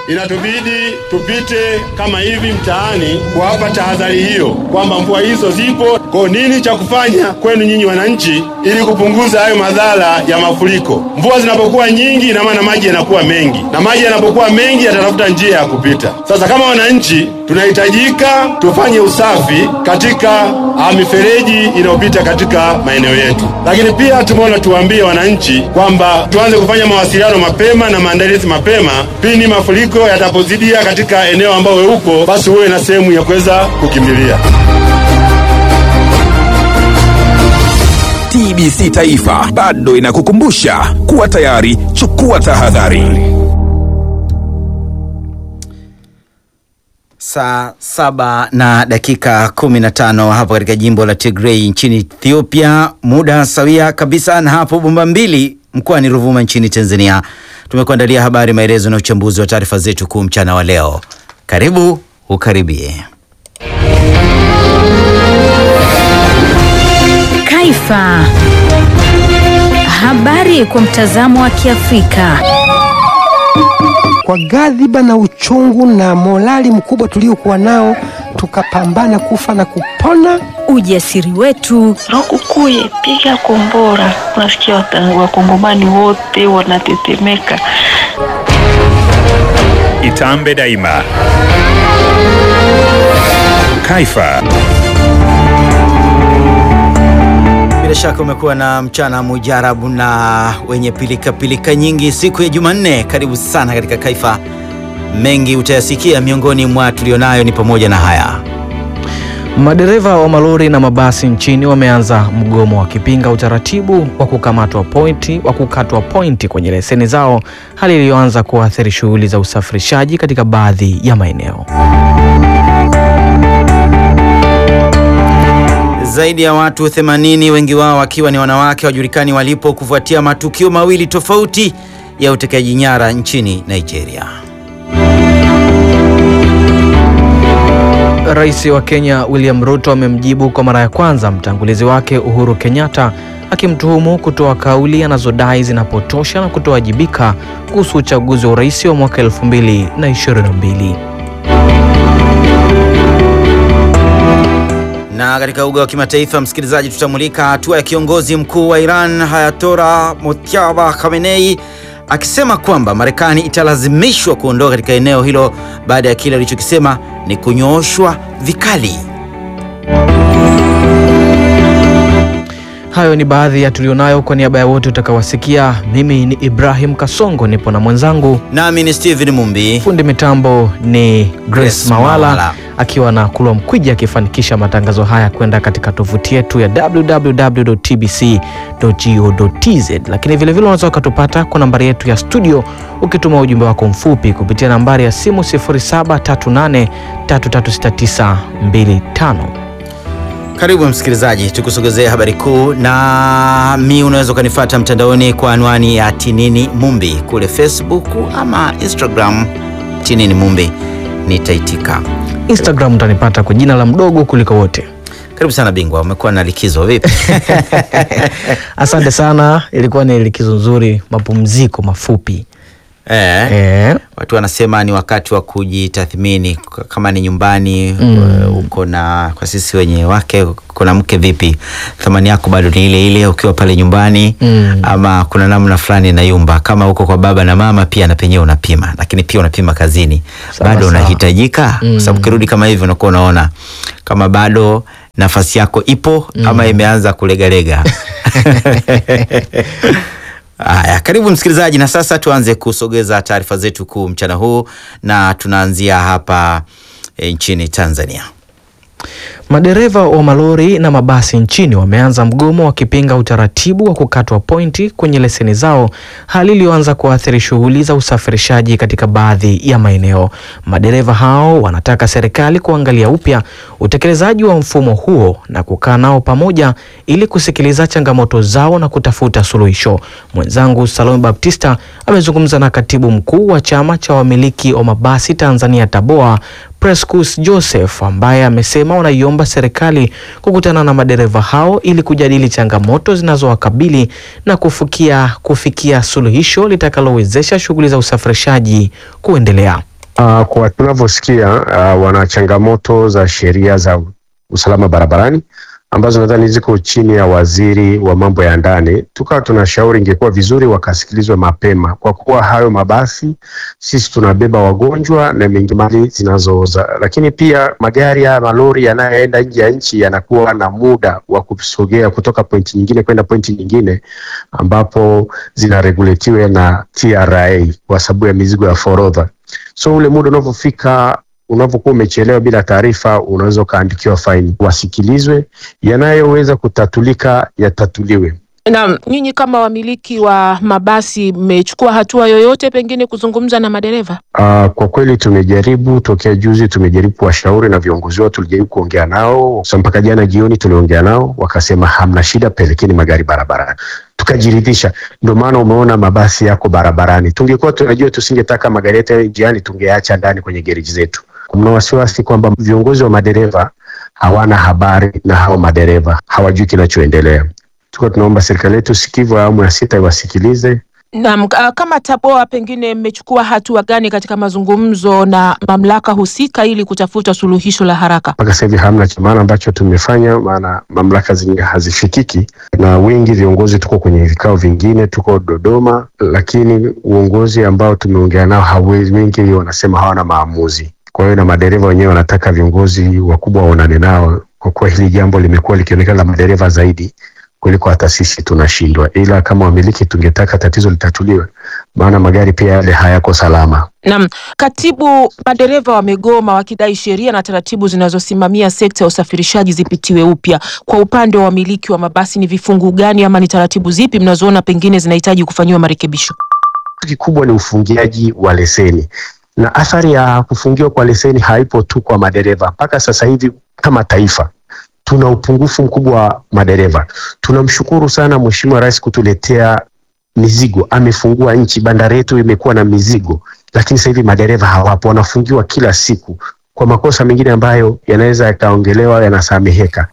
inatubidi tupite kama hivi mtaani kuwapa tahadhari hiyo kwamba mvua hizo zipo. Kwa nini cha kufanya kwenu nyinyi wananchi, ili kupunguza hayo madhara ya mafuriko? Mvua zinapokuwa nyingi, ina maana maji yanakuwa mengi, na maji yanapokuwa mengi yatatafuta njia ya kupita. Sasa kama wananchi, tunahitajika tufanye usafi katika ah, mifereji inayopita katika maeneo yetu, lakini pia tumeona tuwaambie wananchi kwamba tuanze kufanya mawasiliano mapema na maandalizi mapema pindi mafuriko yatapozidia katika eneo ambao wewe uko, basi uwe na sehemu ya kuweza kukimbilia. TBC Taifa bado inakukumbusha kuwa tayari, chukua tahadhari. Saa saba na dakika kumi na tano hapo katika jimbo la Tigray nchini Ethiopia, muda sawia kabisa na hapo bomba mbili mkoani Ruvuma nchini Tanzania. Tumekuandalia habari, maelezo na uchambuzi wa taarifa zetu kuu mchana wa leo. Karibu ukaribie. Kaifa. Habari kwa mtazamo wa Kiafrika. Kwa ghadhiba na uchungu na morali mkubwa tuliokuwa nao, tukapambana kufa na kupona. Ujasiri wetu, Lukukuye, piga kombora. Unasikia wata- wakongomani wote wanatetemeka. Itambe daima. Kaifa. Bila shaka umekuwa na mchana mujarabu na wenye pilika pilika nyingi siku ya Jumanne. Karibu sana katika Kaifa. Mengi utayasikia, miongoni mwa tulionayo ni pamoja na haya. Madereva wa malori na mabasi nchini wameanza mgomo wakipinga utaratibu wa kukamatwa pointi wa kukatwa pointi kwenye leseni zao, hali iliyoanza kuathiri shughuli za usafirishaji katika baadhi ya maeneo. Zaidi ya watu 80 wengi wao wakiwa ni wanawake wajulikani walipo kufuatia matukio mawili tofauti ya utekaji nyara nchini Nigeria. Rais wa Kenya William Ruto amemjibu kwa mara ya kwanza mtangulizi wake Uhuru Kenyatta akimtuhumu kutoa kauli anazodai zinapotosha na kutowajibika kuhusu uchaguzi wa urais wa mwaka 2022. Na katika uga wa kimataifa, msikilizaji, tutamulika hatua ya kiongozi mkuu wa Iran Hayatola Mojtaba Khamenei akisema kwamba Marekani italazimishwa kuondoka katika eneo hilo baada ya kile alichokisema ni kunyooshwa vikali. Hayo ni baadhi ya tulionayo. Kwa niaba ya wote utakawasikia, mimi ni Ibrahim Kasongo, nipo na mwenzangu Nami ni Steven Mumbi. fundi mitambo ni Grace Grace Mawala, Mawala. akiwa na Kulwa Mkwiji akifanikisha matangazo haya kwenda katika tovuti yetu ya www.tbc.go.tz, lakini vilevile unaweza ukatupata kwa nambari yetu ya studio ukituma ujumbe wako mfupi kupitia nambari ya simu 0738336925. Karibu msikilizaji, tukusogezea habari kuu, na mi unaweza ukanifuata mtandaoni kwa anwani ya Tinini Mumbi kule Facebook ama Instagram, Tinini Mumbi, nitaitika. Instagram utanipata kwa jina la mdogo kuliko wote. Karibu sana bingwa, umekuwa na likizo vipi? Asante sana, ilikuwa ni likizo nzuri, mapumziko mafupi Eh, eh. watu wanasema ni wakati wa kujitathmini, k- kama ni nyumbani Mm. uko na, kwa sisi wenye wake, kuna mke vipi, thamani yako bado ni ile ile ukiwa pale nyumbani Mm. ama kuna namna fulani inayumba. Kama uko kwa baba na mama, pia na penyewe unapima, lakini pia unapima kazini, Sawa, bado sawa. unahitajika, kwa Mm. sababu ukirudi kama hivyo unakuwa unaona kama bado nafasi yako ipo ama imeanza kulegalega. Haya, karibu msikilizaji, na sasa tuanze kusogeza taarifa zetu kuu mchana huu, na tunaanzia hapa e, nchini Tanzania. Madereva wa malori na mabasi nchini wameanza mgomo wakipinga utaratibu wa kukatwa pointi kwenye leseni zao, hali iliyoanza kuathiri shughuli za usafirishaji katika baadhi ya maeneo. Madereva hao wanataka serikali kuangalia upya utekelezaji wa mfumo huo na kukaa nao pamoja ili kusikiliza changamoto zao na kutafuta suluhisho. Mwenzangu Salome Baptista amezungumza na katibu mkuu wa chama cha wamiliki wa mabasi Tanzania TABOA Prescus Joseph ambaye amesema wanaiomba serikali kukutana na madereva hao ili kujadili changamoto zinazowakabili na kufikia, kufikia suluhisho litakalowezesha shughuli za usafirishaji kuendelea. Uh, kwa tunavyosikia uh, wana changamoto za sheria za usalama barabarani ambazo nadhani ziko chini ya waziri wa mambo ya ndani. Tukawa tunashauri ingekuwa vizuri wakasikilizwe mapema, kwa kuwa hayo mabasi sisi tunabeba wagonjwa na mengi mali zinazooza, lakini pia magari haya malori yanayoenda nje ya nchi yanakuwa na muda wa kusogea kutoka pointi nyingine kwenda pointi nyingine, ambapo zinareguletiwa na TRA kwa sababu ya mizigo ya forodha. So ule muda unavyofika unapokuwa umechelewa bila taarifa, unaweza ukaandikiwa faini. Wasikilizwe, yanayoweza kutatulika yatatuliwe. Na nyinyi kama wamiliki wa mabasi mmechukua hatua yoyote pengine kuzungumza na madereva? Uh, kwa kweli tumejaribu tokea juzi, tumejaribu kuwashauri na viongozi wao, tulijaribu kuongea nao so, mpaka jana jioni tuliongea nao, wakasema hamna shida, pelekeni magari barabarani. Tukajiridhisha, ndio maana umeona mabasi yako barabarani. Tungekuwa tunajua, tusingetaka magari yetu yawe njiani, tungeacha ndani kwenye gereji zetu. Kuna wasiwasi kwamba viongozi wa madereva hawana habari na hao madereva hawajui kinachoendelea. Tuko tunaomba serikali yetu sikivu ya awamu ya sita iwasikilize. Naam, ah, kama TABOA pengine mmechukua hatua gani katika mazungumzo na mamlaka husika ili kutafuta suluhisho la haraka? Mpaka sasa hivi hamna cha maana ambacho tumefanya, maana mamlaka zingine hazifikiki, na wengi viongozi tuko kwenye vikao vingine, tuko Dodoma, lakini uongozi ambao tumeongea nao hawezi, wengi wanasema hawana maamuzi. Kwa hiyo na madereva wenyewe wanataka viongozi wakubwa waonane nao, kwa kuwa hili jambo limekuwa likionekana la madereva zaidi kuliko hata sisi tunashindwa, ila kama wamiliki tungetaka tatizo litatuliwe, maana magari pia yale hayako salama. Naam, katibu, madereva wamegoma wakidai sheria na taratibu zinazosimamia sekta ya usafirishaji zipitiwe upya. Kwa upande wa wamiliki wa mabasi, ni vifungu gani ama ni taratibu zipi mnazoona pengine zinahitaji kufanyiwa marekebisho? Kikubwa ni ufungiaji wa leseni, na athari ya kufungiwa kwa leseni haipo tu kwa madereva. Mpaka sasa hivi kama taifa tuna upungufu mkubwa wa madereva. Tunamshukuru sana Mheshimiwa Rais kutuletea mizigo, amefungua nchi, bandari yetu imekuwa na mizigo, lakini sasa hivi madereva hawapo, wanafungiwa kila siku kwa makosa mengine ambayo yanaweza yakaongelewa, yanasameheka.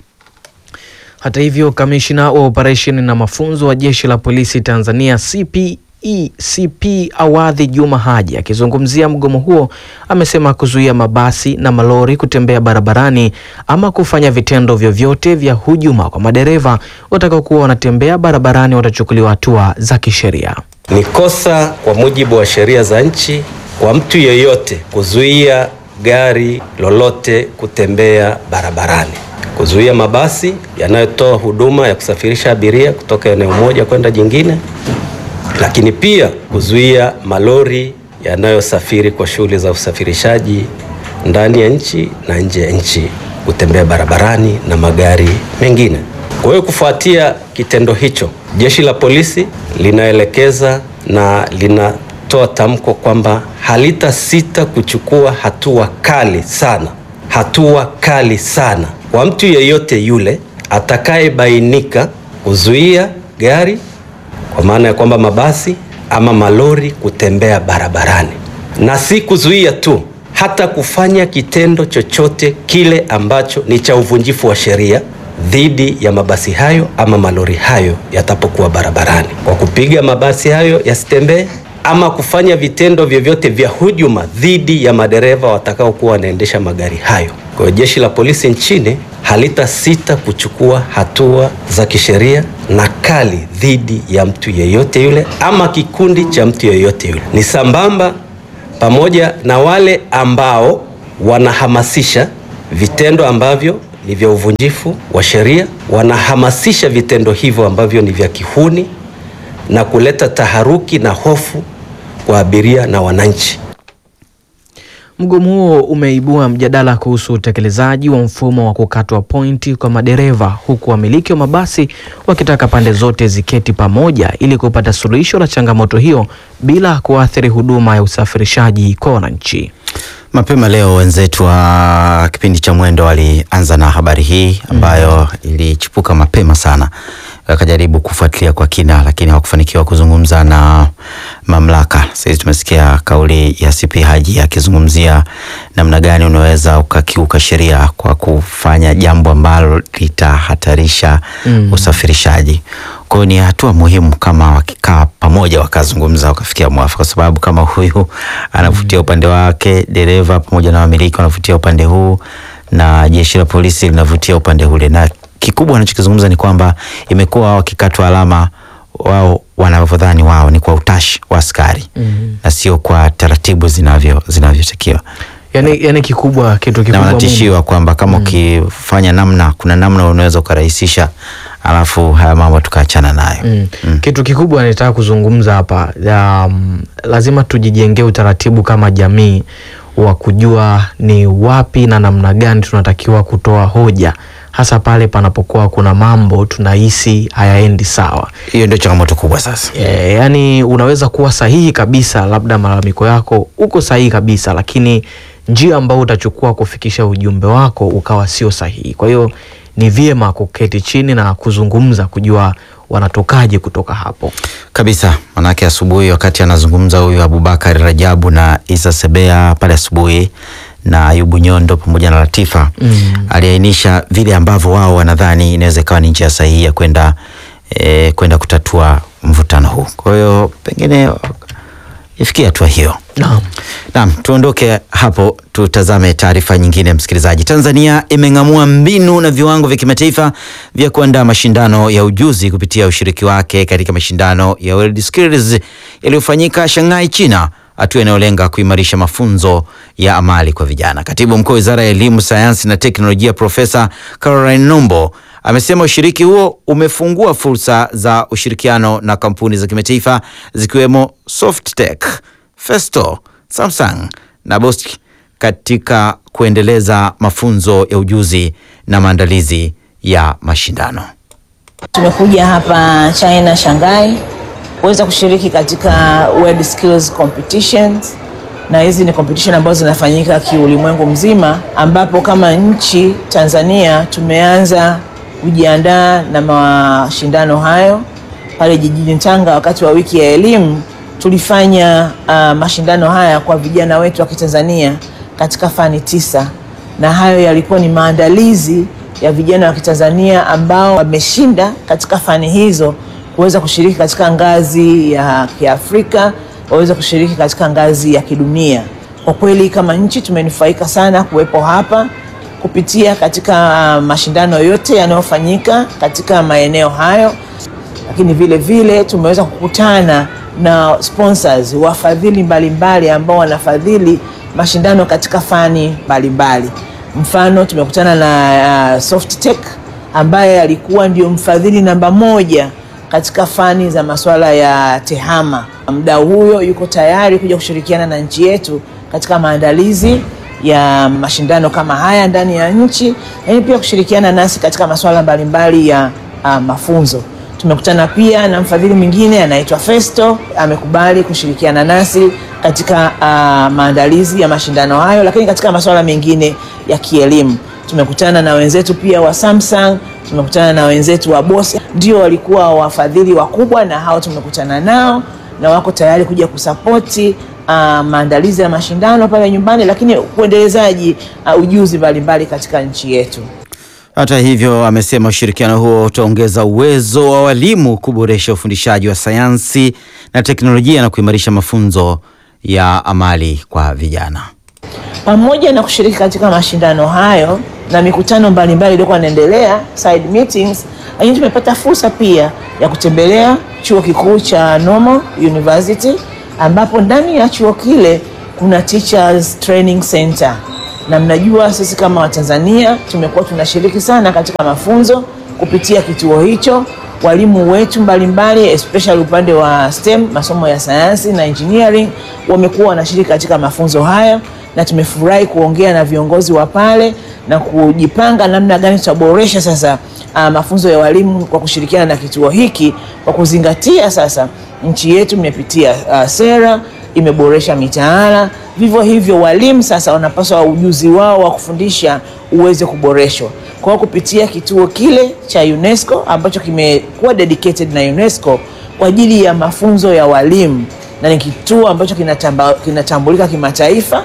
Hata hivyo, kamishna wa operesheni na mafunzo wa jeshi la polisi Tanzania CP ECP Awadhi Juma Haji akizungumzia mgomo huo amesema kuzuia mabasi na malori kutembea barabarani ama kufanya vitendo vyovyote vya hujuma kwa madereva watakaokuwa wanatembea barabarani watachukuliwa hatua za kisheria. Ni kosa kwa mujibu wa sheria za nchi kwa mtu yeyote kuzuia gari lolote kutembea barabarani, kuzuia mabasi yanayotoa huduma ya kusafirisha abiria kutoka eneo moja kwenda jingine lakini pia kuzuia malori yanayosafiri kwa shughuli za usafirishaji ndani ya nchi na nje ya nchi kutembea barabarani na magari mengine. Kwa hiyo kufuatia kitendo hicho, jeshi la polisi linaelekeza na linatoa tamko kwamba halitasita kuchukua hatua kali sana, hatua kali sana kwa mtu yeyote yule atakayebainika kuzuia gari kwa maana ya kwamba mabasi ama malori kutembea barabarani, na si kuzuia tu, hata kufanya kitendo chochote kile ambacho ni cha uvunjifu wa sheria dhidi ya mabasi hayo ama malori hayo yatapokuwa barabarani, kwa kupiga mabasi hayo yasitembee ama kufanya vitendo vyovyote vya hujuma dhidi ya madereva watakaokuwa wanaendesha magari hayo. Kwa hiyo jeshi la polisi nchini halitasita kuchukua hatua za kisheria na kali dhidi ya mtu yeyote yule ama kikundi cha mtu yeyote yule. Ni sambamba pamoja na wale ambao wanahamasisha vitendo ambavyo ni vya uvunjifu wa sheria, wanahamasisha vitendo hivyo ambavyo ni vya kihuni na kuleta taharuki na hofu kwa abiria na wananchi. Mgomo huo umeibua mjadala kuhusu utekelezaji wa mfumo wa kukatwa pointi kwa madereva huku wamiliki wa mabasi wakitaka pande zote ziketi pamoja ili kupata suluhisho la changamoto hiyo bila kuathiri huduma ya usafirishaji kwa wananchi. Mapema leo wenzetu wa kipindi cha Mwendo walianza na habari hii ambayo ilichipuka mapema sana, wakajaribu kufuatilia kwa kina, lakini hawakufanikiwa kuzungumza na mamlaka. Sasa tumesikia kauli ya CP Haji akizungumzia namna gani unaweza ukakiuka sheria kwa kufanya jambo ambalo litahatarisha Mm. usafirishaji. Kwa hiyo ni hatua muhimu kama wakikaa pamoja wakazungumza wakafikia mwafaka, kwa sababu kama huyu anavutia upande wake, dereva pamoja na wamiliki wanavutia upande huu na jeshi la polisi linavutia upande ule, na kikubwa wanachokizungumza ni kwamba imekuwa wakikatwa alama wao wanavyodhani wao ni kwa utashi wa askari Mhm. na sio kwa taratibu zinavyo zinavyotakiwa Yani, yani kikubwa kitu na kikubwa wanatishiwa kwamba kama ukifanya namna kuna namna unaweza ukarahisisha alafu haya mambo tukaachana nayo Mm. Kitu kikubwa nitaka kuzungumza hapa um, lazima tujijengee utaratibu kama jamii wa kujua ni wapi na namna gani tunatakiwa kutoa hoja hasa pale panapokuwa kuna mambo tunahisi hayaendi sawa. Hiyo ndio changamoto kubwa sasa. E, yani unaweza kuwa sahihi kabisa, labda malalamiko yako uko sahihi kabisa, lakini njia ambayo utachukua kufikisha ujumbe wako ukawa sio sahihi. Kwa hiyo ni vyema kuketi chini na kuzungumza, kujua wanatokaje kutoka hapo. kabisa manake asubuhi wakati anazungumza huyu abubakar rajabu na isa sebea pale asubuhi na ayubu nyondo pamoja na latifa Mm. aliainisha vile ambavyo wao wanadhani inaweza ikawa ni njia sahihi ya kwenda e, kwenda kutatua mvutano huu kwa hiyo pengine ifikia hatua hiyo Naam. Naam, tuondoke hapo tutazame taarifa nyingine msikilizaji. Tanzania imeng'amua mbinu na viwango vya kimataifa vya kuandaa mashindano ya ujuzi kupitia ushiriki wake katika mashindano ya World Skills yaliyofanyika Shanghai, China, hatua inayolenga kuimarisha mafunzo ya amali kwa vijana. Katibu mkuu wa Wizara ya Elimu, Sayansi na Teknolojia Profesa Caroline Nombo amesema ushiriki huo umefungua fursa za ushirikiano na kampuni za kimataifa zikiwemo Softtech Festo, Samsung na Bosch katika kuendeleza mafunzo ya ujuzi na maandalizi ya mashindano. Tumekuja hapa China Shanghai kuweza kushiriki katika World Skills Competitions, na hizi ni competition ambazo zinafanyika kiulimwengu mzima, ambapo kama nchi Tanzania tumeanza kujiandaa na mashindano hayo pale jijini Tanga. Wakati wa wiki ya elimu tulifanya uh, mashindano haya kwa vijana wetu wa Kitanzania katika fani tisa, na hayo yalikuwa ni maandalizi ya vijana wa Kitanzania ambao wameshinda katika fani hizo kuweza kushiriki katika ngazi ya Kiafrika, waweze kushiriki katika ngazi ya kidunia. Kwa kweli kama nchi tumenufaika sana kuwepo hapa kupitia katika uh, mashindano yote yanayofanyika katika maeneo hayo, lakini vile vile tumeweza kukutana na sponsors, wafadhili mbalimbali ambao wanafadhili mashindano katika fani mbalimbali. Mfano, tumekutana na uh, Softtech ambaye alikuwa ndio mfadhili namba moja katika fani za masuala ya tehama. Mdau huyo yuko tayari kuja kushirikiana na nchi yetu katika maandalizi ya mashindano kama haya ndani ya nchi, lakini pia kushirikiana nasi katika masuala mbalimbali ya uh, mafunzo. Tumekutana pia na mfadhili mwingine anaitwa Festo, amekubali kushirikiana nasi katika uh, maandalizi ya mashindano hayo, lakini katika masuala mengine ya kielimu. Tumekutana na wenzetu pia wa Samsung, tumekutana na wenzetu wa Bosch, ndio walikuwa wafadhili wakubwa, na hao tumekutana nao na wako tayari kuja kusapoti uh, maandalizi ya mashindano pale nyumbani, lakini uendelezaji uh, ujuzi mbalimbali katika nchi yetu. Hata hivyo, amesema ushirikiano huo utaongeza uwezo wa walimu kuboresha ufundishaji wa sayansi na teknolojia na kuimarisha mafunzo ya amali kwa vijana. pamoja na kushiriki katika mashindano hayo na mikutano mbalimbali iliyokuwa inaendelea side meetings, lakini tumepata fursa pia ya kutembelea chuo kikuu cha Normal University ambapo ndani ya chuo kile kuna Teachers Training Center, na mnajua sisi kama Watanzania tumekuwa tunashiriki sana katika mafunzo kupitia kituo hicho. Walimu wetu mbalimbali especially upande wa STEM, masomo ya sayansi na engineering, wamekuwa wanashiriki katika mafunzo hayo, na tumefurahi kuongea na viongozi wa pale na kujipanga namna gani tutaboresha sasa uh, mafunzo ya walimu kwa kushirikiana na kituo hiki kwa kuzingatia sasa nchi yetu imepitia uh, sera imeboresha mitaala. Vivyo hivyo walimu sasa wanapaswa ujuzi wao wa kufundisha uweze kuboreshwa. Kwa hiyo kupitia kituo kile cha UNESCO ambacho kimekuwa dedicated na UNESCO kwa ajili ya mafunzo ya walimu na ni kituo ambacho kinatamba, kinatambulika kimataifa.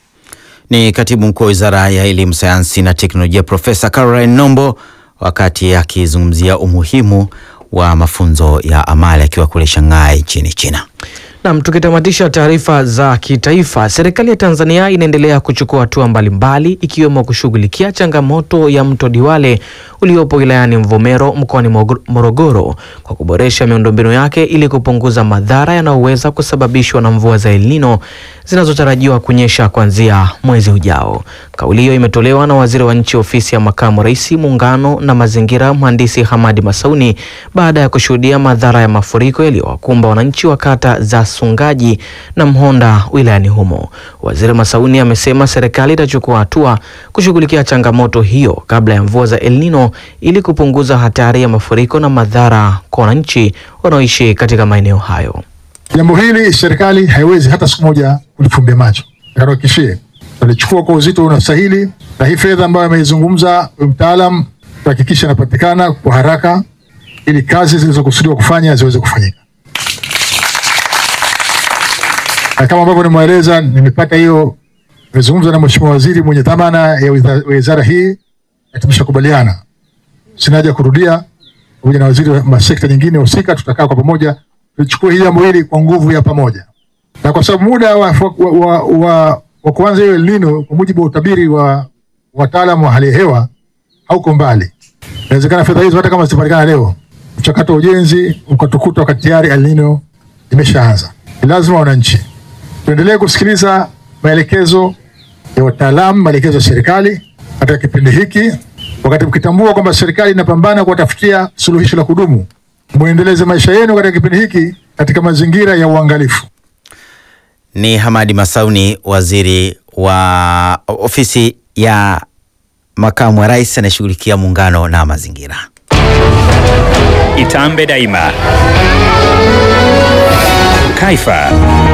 Ni katibu mkuu wa wizara ya elimu, sayansi na teknolojia Profesa Caroline Nombo wakati akizungumzia umuhimu wa mafunzo ya amali akiwa kule Shanghai nchini China. Nam, tukitamatisha taarifa za kitaifa, serikali ya Tanzania inaendelea kuchukua hatua mbalimbali ikiwemo kushughulikia changamoto ya mto Diwale uliopo wilayani Mvomero mkoani Morogoro kwa kuboresha miundombinu yake ili kupunguza madhara yanayoweza kusababishwa na mvua za El Nino zinazotarajiwa kunyesha kuanzia mwezi ujao. Kauli hiyo imetolewa na waziri wa nchi ofisi ya makamu rais muungano na mazingira, mhandisi Hamadi Masauni baada ya kushuhudia madhara ya mafuriko yaliyowakumba wananchi wa kata za Sungaji na Mhonda wilayani humo. Waziri Masauni amesema serikali itachukua hatua kushughulikia changamoto hiyo kabla ya mvua za El Nino ili kupunguza hatari ya mafuriko na madhara kwa wananchi wanaoishi katika maeneo hayo. Jambo hili serikali haiwezi hata siku moja kulifumbia macho. Nakuhakikishie tutalichukua kwa uzito unastahili, na hii fedha ambayo ameizungumza mtaalam tuhakikisha inapatikana kwa haraka ili kazi zilizokusudiwa kufanya ziweze kufanyika. Na kama ambavyo nimeeleza, nimepata hiyo, nimezungumza na mheshimiwa waziri mwenye dhamana ya wizara hii na tumeshakubaliana, sina haja kurudia, pamoja na waziri wa sekta nyingine husika, tutakaa kwa pamoja tuchukue hili jambo hili kwa nguvu ya pamoja, na kwa sababu muda wa, wa, wa, wa, wa kuanza hiyo El Nino kwa mujibu wa utabiri wa wataalamu wa hali ya hewa hauko mbali. Inawezekana fedha hizo hata kama zitapatikana leo, mchakato wa ujenzi ukatukuta wakati tayari El Nino imeshaanza. Ni lazima wananchi tuendelee kusikiliza maelekezo ya wataalamu, maelekezo ya serikali katika kipindi hiki, wakati mkitambua kwamba serikali inapambana kuwatafutia suluhisho la kudumu muendeleze maisha yenu katika kipindi hiki katika mazingira ya uangalifu. Ni Hamadi Masauni, waziri wa ofisi ya makamu wa rais anayeshughulikia muungano na mazingira. Itambe Daima, Kaifa.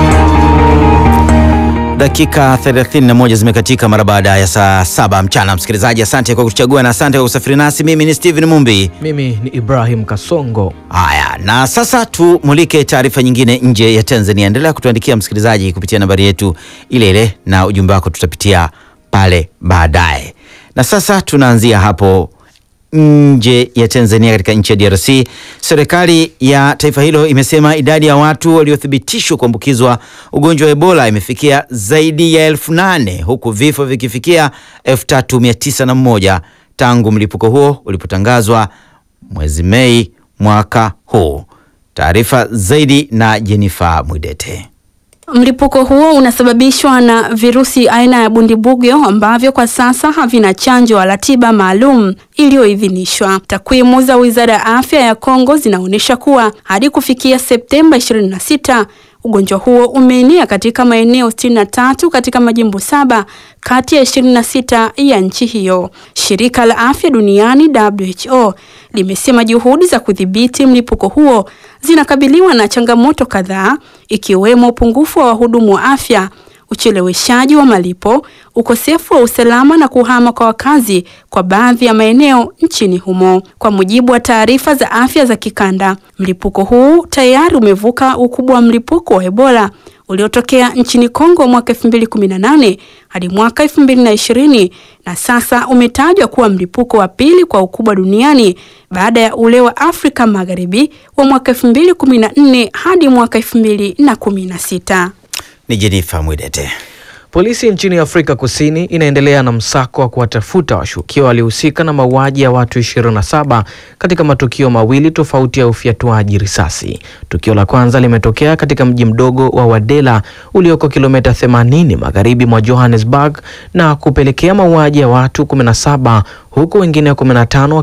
Dakika 31 zimekatika mara baada ya saa saba mchana. Msikilizaji, asante kwa kuchagua na asante kwa kusafiri nasi. Mimi ni Steven Mumbi, mimi ni Ibrahim Kasongo. Haya, na sasa tumulike taarifa nyingine nje ya Tanzania. Endelea kutuandikia msikilizaji kupitia nambari yetu ile ile, na ujumbe wako tutapitia pale baadaye. Na sasa tunaanzia hapo nje ya Tanzania, katika nchi ya DRC. Serikali ya taifa hilo imesema idadi ya watu waliothibitishwa kuambukizwa ugonjwa wa Ebola imefikia zaidi ya elfu nane huku vifo vikifikia elfu tatu mia tisa na mmoja tangu mlipuko huo ulipotangazwa mwezi Mei mwaka huu. Taarifa zaidi na Jennifer Mwidete. Mlipuko huo unasababishwa na virusi aina ya bundibugyo ambavyo kwa sasa havina chanjo wala tiba maalum iliyoidhinishwa. Takwimu za Wizara ya Afya ya Kongo zinaonyesha kuwa hadi kufikia Septemba 26 ugonjwa huo umeenea katika maeneo 63 katika majimbo saba kati ya 26 ya nchi hiyo. Shirika la Afya Duniani WHO limesema juhudi za kudhibiti mlipuko huo zinakabiliwa na changamoto kadhaa ikiwemo upungufu wa wahudumu wa afya, ucheleweshaji wa malipo, ukosefu wa usalama na kuhama kwa wakazi kwa baadhi ya maeneo nchini humo. Kwa mujibu wa taarifa za afya za kikanda, mlipuko huu tayari umevuka ukubwa wa mlipuko wa Ebola uliotokea nchini Kongo mwaka 2018 hadi mwaka 2020 na sasa umetajwa kuwa mlipuko wa pili kwa ukubwa duniani baada ya ule wa Afrika Magharibi wa mwaka 2014 hadi mwaka 2016. Ni Jennifer Mwidete. Polisi nchini Afrika Kusini inaendelea na msako wa kuwatafuta washukiwa waliohusika na mauaji ya watu 27 katika matukio mawili tofauti ya ufyatuaji risasi. Tukio la kwanza limetokea katika mji mdogo wa Wadela ulioko kilomita 80 magharibi mwa Johannesburg na kupelekea mauaji ya watu 17 huku wengine 15